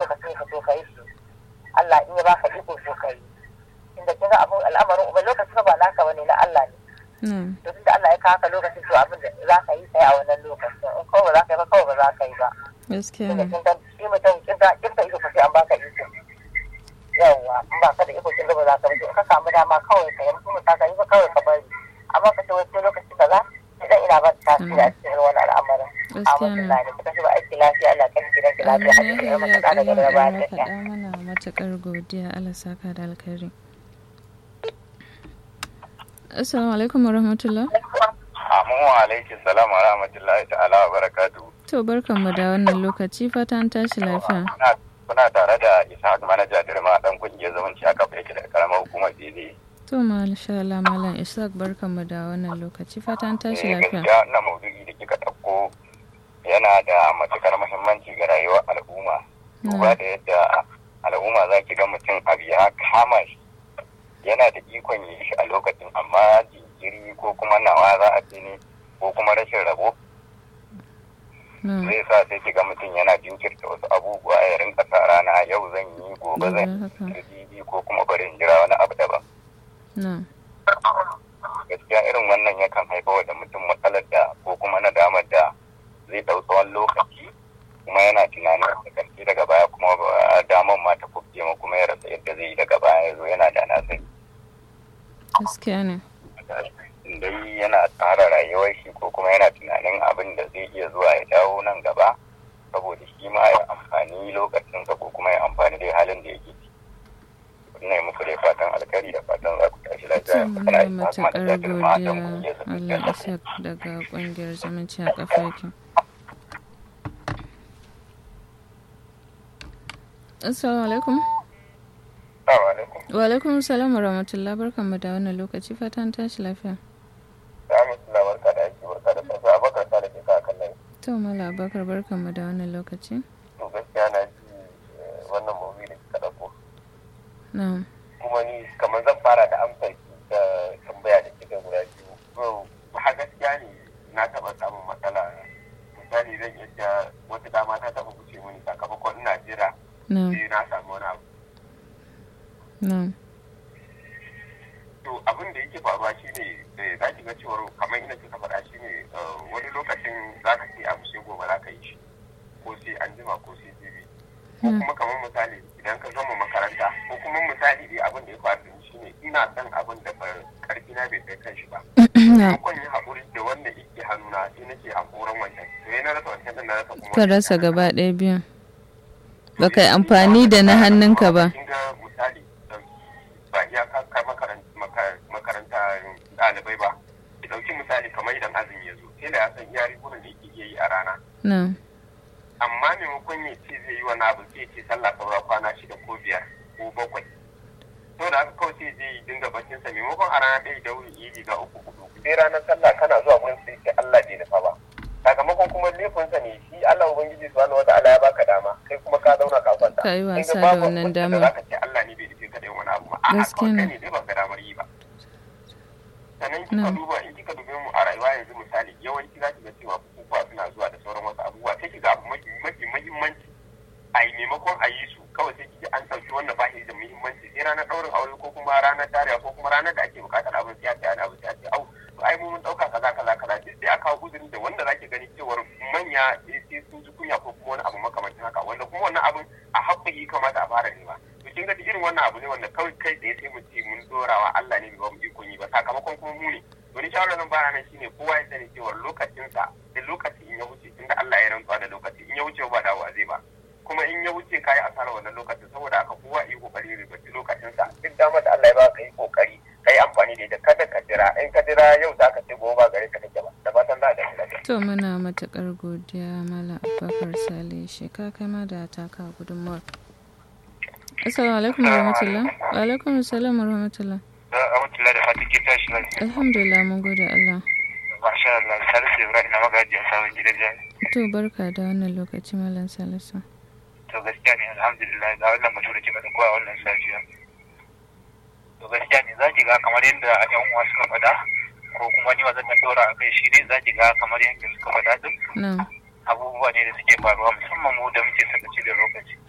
lokacin ka so ka yi shi Allah in ya baka iko so ka yi inda kin ga abun al'amarin uba lokacin ba naka bane na Allah ne na'am to tunda Allah ya kawo ka lokacin to abin da za ka yi sai a wannan lokacin in kawai ba za ka yi ba kawai ba za ka yi ba gaskiya tunda ne kin ga shi mutum kin ga kin ga iko sai an baka iko yawa in ba ka da iko kin ga ba za ka ba to in ka samu dama kawai ka yi mutum ka yi ba kawai ka bari amma ka ce wai sai lokaci kaza idan ina ba ta tasiri a cikin wani al'amarin a gaskiya ne mutum ne kuka shi ba aiki lafiya Allah kan gidan ki lafiya Amin hadisi ya ya maka da kai gaba ya da faɗa mana matuƙar godiya Allah saka da alkhairi Assalamu alaikum wa rahmatullah. Amu alaikum salam wa rahmatullahi ta'ala wa barakatu. To barkanmu da wannan lokaci fata an tashi lafiya. Kuna tare da Ishaq manaja Dirma dan kungiyar zumunci a kafa yake da karamar hukumar Dede. To masha Allah Malam Ishaq barkanmu da wannan lokaci fata an tashi lafiya. Gaskiya wannan maudu'i da kika ɗauko yana da matukar muhimmanci ga rayuwar al'umma. Duba da yadda al'umma za ki ga mutum abu ya kama shi yana da ikon yi shi a lokacin amma jinkiri ko kuma nawa za a ce ne ko kuma rashin rabo Na'am. zai sa sai ki ga mutum yana jinkirta wasu abubuwa ya rinka sa rana yau zan yi gobe Gobe zan haka. yi jibi ko kuma bari in jira wani abu daban Na'am. gaskiya irin wannan yakan haifar da mutum matsalar da ko kuma nadamar da zai ɗau tsawon lokaci kuma yana tunanin da karshe daga baya kuma ba- damar ma ta kubce ma kuma ya rasa yadda zai yi daga baya ya zo yana da na sani Gaskiya ne. dai yana tsara rayuwar shi ko kuma yana tunanin abin da zai iya zuwa ya dawo nan gaba saboda shi ma ya amfani lokacinsa ko kuma ya amfani dai halin da yake ciki ina yi muku dai fatan alkari da fatan za ku tashi lafiya To muna Kana yi matuƙar da girma don godiya kungiyar zumunci Allah a Ishaq daga ƙungiyar zumunci a ƙafa yake. Assalamu alaikum. Assalamu alaikum. Wa alaikum salam wa rahmatullah barkanmu da wannan lokaci fata an tashi lafiya. Rahmatullah barka da aiki barka da safiya abakar sa da ke sa kan nan. To Mala Abubakar barkanmu da wannan lokaci. To gaskiya na ji eh, wannan movie da kika dauko. Na'am. Kuma ni kamar zan fara da amsa da tambaya da kika guda biyu. To ha gaskiya ne na taɓa samun matsala. Misali zan iya wata dama ta taɓa wuce mini sakamakon ina jira Na'am. sai na samu wani abu. Na'am. to abin da yake faruwa shine eh, za ki ga cewar kamar ina kika faɗa shine eh, wani lokacin za ka ce abu sai gobe za ka yi shi ko sai an jima ko sai jibi ko Hmm. kuma kamar misali idan ka gama makaranta ko kuma misali dai abin da ya faru da ni shine ina son abin da ba- karfi na bai kai kan shi ba Na'am. kun yi haƙuri da wanda yake hannuna sai nake haƙuran wancan to yana rasa wancan din na rasa kuma Ka rasa gaba ɗaya biyan. Ba ka yi amfani da na hannunka ba. Kin ga misali ɗauki ba iya kakar makaranta ɗalibai ba. Ki ɗauki misali kamar idan azumi ya zo, sai da ya san iya rigunan da yake iya yi a rana. Na'am. Amma maimakon ya ce zai yi wani abu sai ya ce sallah saura kwana shida ko biyar ko bakwai. To da haka kawai sai zai yi dinga baccin sa maimakon a rana ɗaya da wuri yi riga uku hudu. Sai ranar sallah kana zuwa gurin sai ce Allah bai nufa ba. Sakamakon kuma laifinsa ne shi Allah Ubangiji subhanahu wa ta'ala ya baka dama kai kuma ka zauna ka kwanta. Ka yi Kin ga wasa da babu wannan wanda damar. za ka ce Allah ne bai nufi ka da yin wani abu ba. A'a Gaskiya kawai ne. kai ne dai ba ga damar yi ba. Sannan kika Na'am. duba in kika dube mu a rayuwa yanzu misali yawanci za ki ga cewa bukukuwa suna zuwa da sauran wasu abubuwa sai ki ga abu mafi mafi muhimmanci a yi maimakon a yi su kawai sai kiji an ɗauki wanda ba shi da muhimmanci sai ranar ɗaurin aure ko kuma ranar tarewa ko kuma ranar da ake buƙatar abin sai a ce ana abin sai a ce au to ai mu mun ɗauka kaza kaza kaza duk sai a kawo uzurin da wanda zaki gani cewar manya sai sai sun ji kunya ko kuma wani abu makamancin haka wanda kuma wannan abin a haƙƙi kamata a fara nema to kin ga duk irin wannan abu ne wanda kawai kai tsaye sai mu ce mun dorawa Allah ne bai ba mu ikon yi ba sakamakon kuma mu ne to ni shawarar zan bara nan shine kowa ya sani cewa lokacinsa da lokaci in ya wuce tunda Allah ya rantsuwa da lokaci in ya wuce ba dawowa zai ba kuma in ya wuce kayi asara wannan lokacin saboda haka kowa yi kokari ribaci lokacinsa duk damar da Allah ya baka yi kokari ka yi amfani da ita kada ka jira in ka jira yau za ka ce gobe ba gare ka take ba da fatan za a dace lafiya To muna matuƙar godiya Malam Abubakar Sale sheka kai ma da taka gudunmawar. Assalamu alaikum wa rahmatullah. Wa alaikum assalam wa rahmatullah. Alhamdulillah da fatan kin tashi lafiya. Alhamdulillah mun gode Allah. Masha Allah, Salisu Ibrahim na magajiyar sabon gidan jami'a. To barka da wannan lokaci Malam Salisu. to gaskiya ne alhamdulillah ga wannan mutum da kika dauko a wannan safiya to gaskiya ne zaki ga kamar yadda yan uwa suka faɗa ko kuma ni zan dan dora a kai shi ne zaki ga kamar yadda suka faɗa din Na'am. abubuwa ne da suke faruwa musamman mu da muke sakaci da lokaci